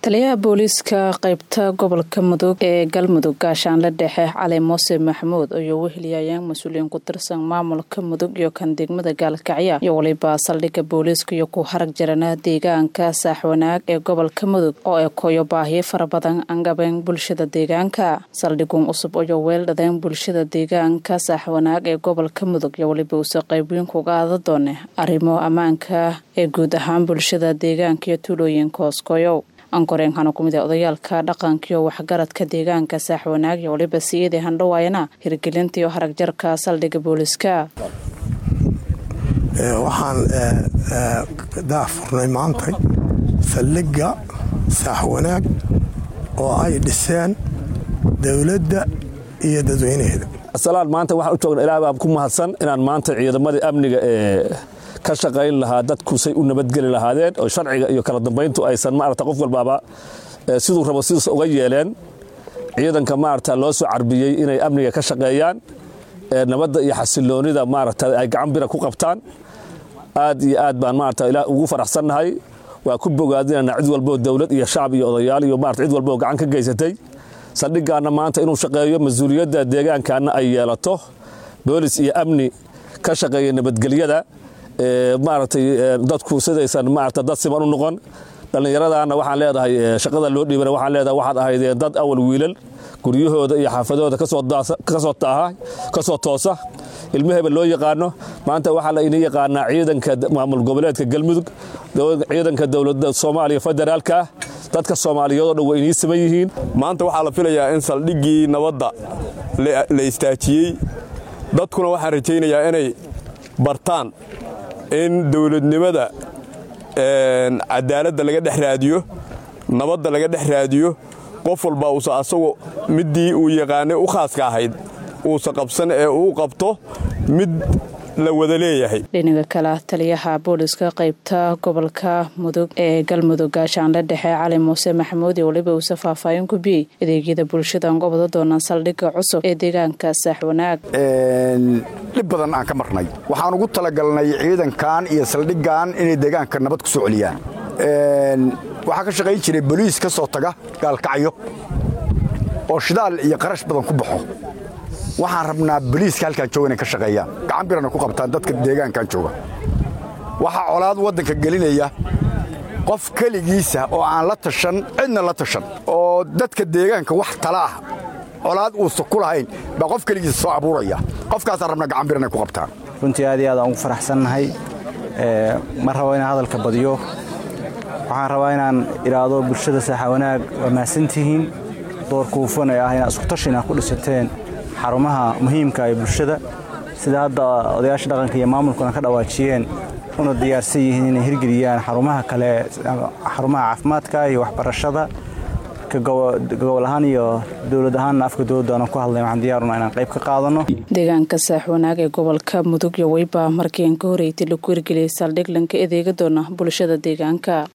taliyaha booliiska qaybta gobolka mudug ee galmudug gaashaanle dhexe cali muuse maxamuud ayuu weheliyayeen mas-uuliyiin ku tirsan maamulka mudug iyo kan degmada gaalkacya iyo weliba saldhigga booliiska iyo ku harag jarana deegaanka saaxwanaag ee gobolka mudug oo ay koyo baahiyo fara badan angabeen bulshada deegaanka saldhigun cusub ayuu weeldhadeen bulshada deegaanka saaxwanaag ee gobolka mudug iyo weliba uuse qaybiin kuga aada doone arrimo ammaanka ee guud ahaan bulshada deegaanka iyo tuulooyinka hooskoyow ankoreen hana ku mid ee odayaalka dhaqankiiyo waxgaradka deegaanka saaxwanaag iyo waliba siyadii handhawaayana hirgelinta iyo harag jarka saldhigga booliiska waxaan daafurnay maantay saldhigga saaxwanaag oo ay dhiseen dowladda iyo dadweynaheeda asalaan maanta waxaan u joogna ilaah baa ku mahadsan inaan maanta ciidamadii amniga ee ka shaqayn lahaa dadkusay u nabadgeli lahaadeen oo sharciga iyo kala dambayntu aysan maarata qof walbaaba siduu rabo sidiis uga yeeleen ciidanka maarata loo soo carbiyey inay amniga ka shaqeeyaan nabadda iyo xasiloonida maarata ay gacan bira ku qabtaan aad iyo aad baan maarata ilaah ugu faraxsannahay waa ku bogaadinana cid walboo dowlad iyo shacab iyo odayaal iyo maarata cid walboo gacan ka geysatay saldhiggaanna maanta inuu shaqeeyo mas-uuliyadda deegaankaana ay yeelato boolis iyo amni ka shaqeeya nabadgelyada maaragtay dadku sidaysan maarata dad siman u noqon dhallinyaradaana waxaan leedahay shaqada loo dhiibana waxaan leedahay waxaad ahaydeen dad awal wiilal guryahooda iyo xaafadahooda kasoo taaha kasoo toosa ilmaheba loo yaqaano maanta waxaa la inii yaqaanaa ciidanka maamul goboleedka galmudug ciidanka dowladda soomaaliya federaalka dadka soomaaliyeedoo dhan waa inii siman yihiin maanta waxaa la filayaa in saldhiggii nabadda la istaajiyey dadkuna waxaan rajaynayaa inay bartaan in dowladnimada cadaaladda laga dhex raadiyo nabadda laga dhex raadiyo qof walba uusa asagu middii uu yaqaanay u khaaska ahayd uusa qabsan ee uu qabto mid la wada leeyahay dhinaga kale taliyaha booliiska qaybta gobolka mudug ee galmudug gaashaanle dhexe cali muuse maxamuud iyo weliba uuse faahfaahin ku biyey adeegyada bulshada aan gobada doonaan saldhigga cusub ee deegaanka saaxwanaag dhib badan aan ka marnay waxaan ugu talagalnay ciidankan iyo saldhiggan inay deegaanka nabad ku soo celiyaan waxaa ka shaqayn jiray boliis ka soo taga gaalkacyo oo shidaal iyo qarash badan ku baxo waxaan rabnaa boliiska halkaan jooga inay ka shaqeeyaan gacan birana ku qabtaan dadka deegaankan jooga waxaa colaad waddanka gelinaya qof keligiisa oo aan la tashan cidna la tashan oo dadka deegaanka wax tala ah colaad uusa ku lahayn baa qof keligiisa soo abuuraya qofkaasaan rabnaa gacan bir inay ku qabtaan runtii aad iyo aad aan ugu faraxsannahay ma rabo inaan hadalka badiyo waxaan rabaa inaan idhaahdo bulshada saaxa wanaag waa mahadsantihiin doorka hufan ee ah inaad iskutashi inaad ku dhisateen xarumaha muhiimka ee bulshada sida hadda odayaasha dhaqanka iyo maamulkuna ka dhawaajiyeen una diyaarsan yihiin inay hirgeliyaan xarumaha kale xarumaha caafimaadka iyo waxbarashada gobol ahaan iyo dowlad ahaanna afka dowladda aanan ku hadlay waxaan diyaaruna inaan qayb ka qaadano deegaanka saaxwanaag ee gobolka mudug iyo weyba markii aan ka horreeytay lagu hirgeliyay saldhig lanka adeega doona bulshada deegaanka